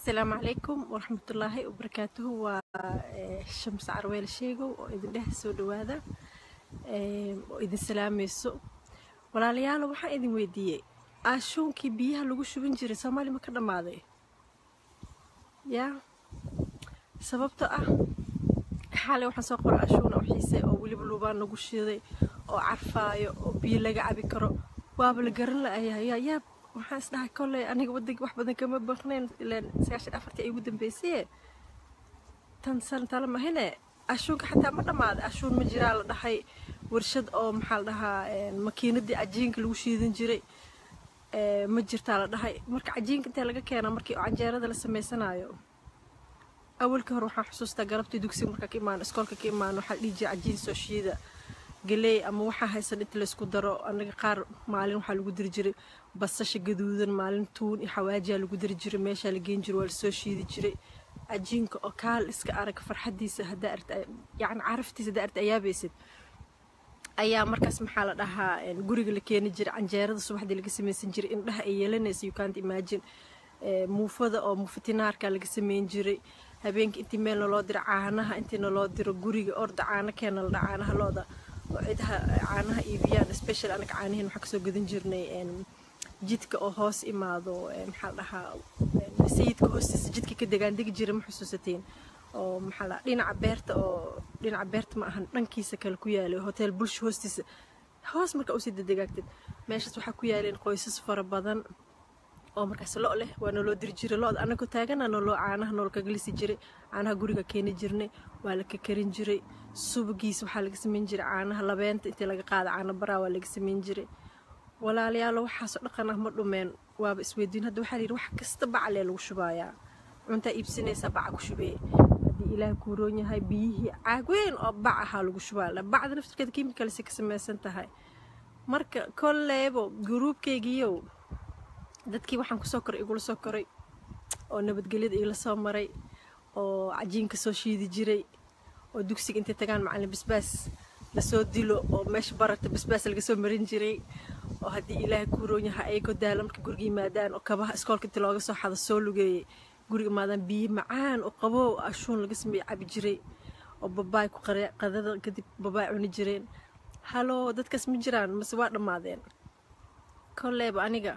asalaamu calaykum waraxmatullaahi wabarakaatuhu waa shams carweel sheegow oo idin dheh soo dhawaada oo idin salaamayso walaalayaalo waxaan idin weydiiyey aashuunkii biyaha lagu shuban jiray soomaali ma ka dhammaaday yaa sababto ah xaalay waxaan soo qoray ashuuna u xiisay oo weliba luubaan lagu shiday oo carfaayo oo biyo laga cabi karo waaba la garan la'ayaa yaab waxaan isdhahay kolley aniga wadanka wax badan kama baqnayn ilaan sagaashan afartii ay ugu dambaysaye tan san tala mahine ashuunka xataa ma dhammaaday ashuun ma jiraa la dhahay warshad oo maxaa la dhahaa makiinadii cajiinka lagu shiidan jiray ma jirtaa la dhahay marka cajiinka intee laga keenaa markii canjeerada la samaysanaayo awalka hore waxaan xusuustaa galabtii dugsiga markaa ka imaano iskoolka ka imaano waxaa dhihi jiray cajiin soo shiida galeey ama waxaa haysan inta laysku daro anaga qaar maalin waxaa lagu diri jiray basasha gaduudan maalin tuun iyo xawaajiyaa lagu diri jiray meeshaa la geen jiray waa lasoo shiidi jiray cajiinka oo kaal iska arag farxadiisa haddaa arta yacni caraftiisa haddaa arta ayaabaysid ayaa markaas maxaa la dhahaa guriga la keeni jiray canjeerada subaxdii laga samaysan jiray indhaha ay yeelanaysa you can't imagine muufada oo muufitinaarka laga sameyn jiray habeenkii intii meel naloo diro caanaha intii naloo diro guriga orda caano keena la dha caanaha looda oo cidaha caanaha iibiyaan special anaga caanihiin waxaan kasoo gadan jirnay jidka oo hoos imaado maxaa la dhahaa sayidka hoostiisa jidka ka degaan degi jira ma xusuusatiin oo maxaa la dhinaca beerta oo dhinaca beerta ma ahan dhankiisa kale ku yaalay hotel bulsho hoostiisa hoos marka usii dedegaagtid meeshaas waxaa ku yaaleen qoysas fara badan oo markaas lo leh waa naloo diri jiray lo-da anagoo taagana naloo caanaha nool kaga lisi jiray caanaha guriga keeni jirnay waa la kakarin jiray subagiisa waxaa laga samayn jiray caanaha labeenta intii laga qaada caano baraa waa laga samayn jiray walaalayaalo waxaasoo dhaqan ah ma dhumeen waaba isweydiin hadda waxaa layidhi wax kasta bacalee lagu shubaayaa cuntaa iibsanaysaa baca ku shubee haddii ilaahay kuuroon yahay biyihii caag weyn oo bac ahaa lagu shubaa bacda naftirkeeda kimicalsi ka samaysan tahay marka kolleybo guruubkaygiiyow dadkii waxaan kusoo koray igula soo koray oo nabadgelyada igala soo maray oo cajiinka soo shiidi jiray oo dugsiga intay tagaan macallin basbaas lasoo dilo oo meesha bararta basbaas laga soo marin jiray oo haddii ilaahay ku roon yahay ayagoo daala marka guriga yimaadaan oo kabaha iskoolka intii looga soo xado soo lugeeyey guriga imaadaan biyo macaan oo qaboo ashuun laga sameeye cabi jiray oo babaay ku qadada kadib babaay cuni jireen haloo dadkaas ma jiraan mase waa dhammaadeen kolleyba aniga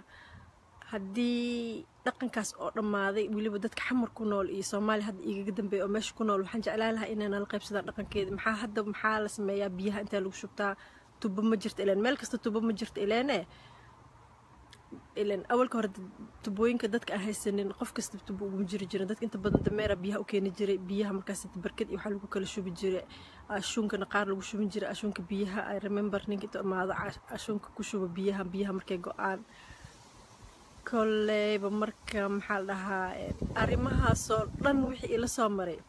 haddii dhaqankaas oo dhammaaday weliba dadka xamar ku nool iyo soomaaliya hadda igaga dambeeya oo meesha ku nool waxaan jeclaan lahaa inay nala qaybsadaan dhaqankeeda maxaa hadda maxaa la sameeyaa biyaha intaa lagu shubtaa tubo ma jirta ilaan meel kasta tubo ma jirta ileene ilan awalka hore tubooyinka dadka aan haysanin qof kasta tubo uguma jiri jirin dadka inta badan dameera biyaha u keeni jiray biyaha markaas barkad iyo waxaa lagu kala shubi jiray ashuunkana qaar lagu shubin jiray ashuunka biyaha i remember ninka inta imaado ashuunka ku shuba biyaha biyaha markay go-aan kolleyba marka maxaa la dhahaa arrimahaasoo dhan wixii ila soo maray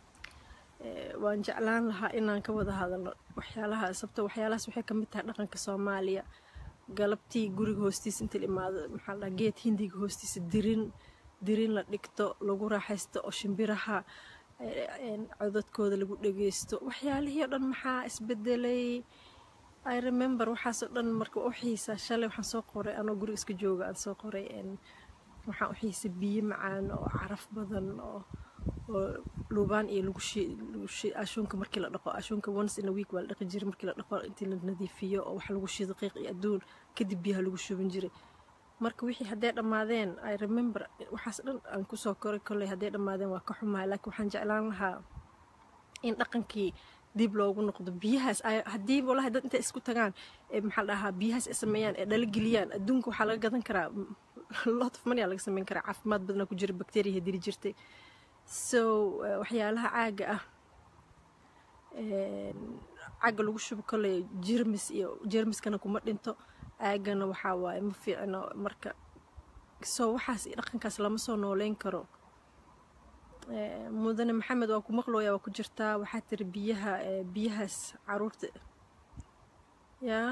waan jeclaan lahaa inaan ka wada hadalno waxyaalaha sababto waxyaalahaas waxay ka mid tahay dhaqanka soomaaliya galabtii guriga hoostiisa inta la imaado maxaa la dhahaa geed hindiga hoostiisa dirin dirin la dhigto lagu raaxaysto oo shimbiraha codadkooda lagu dhageysto waxyaalihii oo dhan maxaa isbedelay i remember waxaasoo dhan marka u xiisa shalay waxaan soo qoray anoo guriga iska jooga aan soo qoray waxaan u xiisay biyo macaan oo caraf badan oo oo luubaan iyo lagu ashuunka markii la dhaqo ashuunka once in a week waa la dhaqi jiray markii la dhaqo intii la nadiifiyo oo wax lagu shido qiiq iyo adduun kadib biyaha lagu shubin jiray marka wixii hadday dhammaadeen i remember waxaas dhan aan kusoo koray kolley hadday dhammaadeen waa ka xumahay laakiin waxaan jeclaan lahaa in dhaqankii dib loogu noqdo biyahaas haddii walahi dad intay isku tagaan ee maxaa la dhahaa biyahaas ay sameeyaan ee dhala geliyaan adduunka waxaa laga gadan karaa lot of money aa laga sameyn karaa caafimaad badanaa ku jira bacteria dili jirtay so waxyaalaha caaga ah caaga lagu shubo kolley jermis iyo jermiskana kuma dhinto caagana waxaa waaye ma fiicno marka so waxaas dhaqankaas lama soo nooleyn karo mudane maxamed waa ku maqlooya waa ku jirtaa waxaa tiri biyaha biyahaas caruurta yaa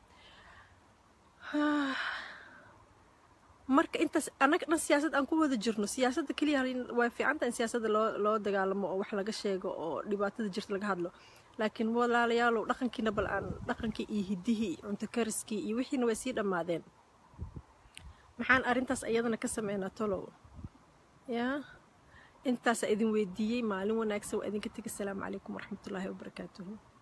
marka intaas annaga dhan siyaasad aan ku wada jirno siyaasadda keliya waa fiicanta in siyaasadda loo loo dagaalamo oo wax laga sheego oo dhibaatada jirta laga hadlo laakiin walaalayaalow dhaqankiina bal aan dhaqankii iyo hiddihii cunto kariskii iyo wixiina way sii dhammaadeen maxaan arrintaas iyadana ka sameynaa tolow yaa intaasaa idin weydiiyey maalin wanaagsan waa idinka tegi asalaamu calaykum waraxmatullaahi wabarakaatuhu